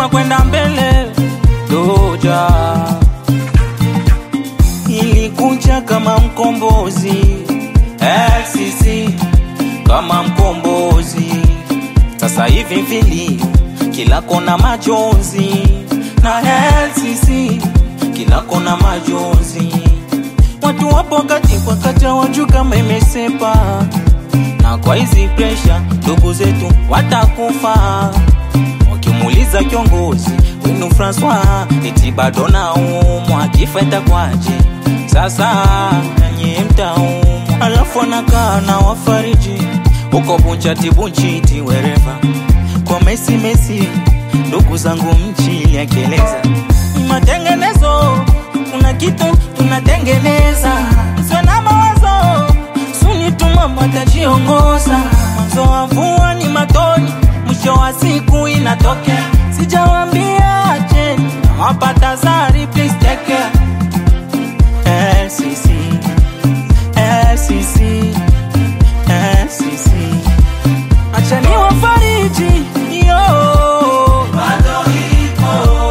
tunakwenda mbele doja ilikuja kama mkombozi LCC kama mkombozi sasa hivi vilio kila kona majonzi na LCC kila kona majonzi watu wapo katikwa kata waju kama imesepa na kwa hizi presha ndugu zetu watakufa wakimuuliza kiongozi wenu Francois eti bado naumwa akifa itakwaje sasa nanye mtaumwa alafu anakaa na wafariji huko bunchati bunchiti wereva kwa mesi mesi ndugu zangu mchili akieleza matengenezo kuna kitu tunatengeneza sio na mawazo suni tumama tajiongoza mwanzo wa mvua ni matoni mwisho wa siku inatokea sijawambia acheni nawapata zari please take care LCC LCC LCC achani wafariji yo bado ipo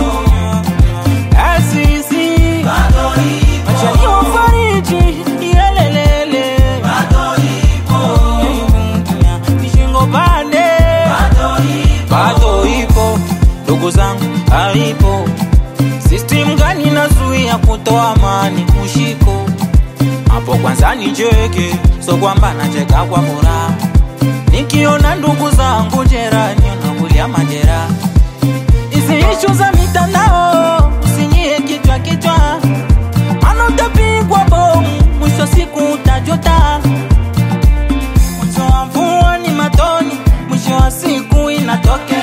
LCC bado ipo achani wafariji yelelele bado ipo nishingo pande bado ipo bado ipo ndugu zangu haipo system gani nazuia kutoa amani mushiko hapo kwanza nicheke so kwamba nacheka kwa furaha nikiona ndugu zangu jerani nakulia majeraha hizi ishu za mitandao usinyie kichwa kichwa mana utapigwa bomu mwisho siku utajuta mwanzo wa mvua ni matoni mwisho wa siku inatokea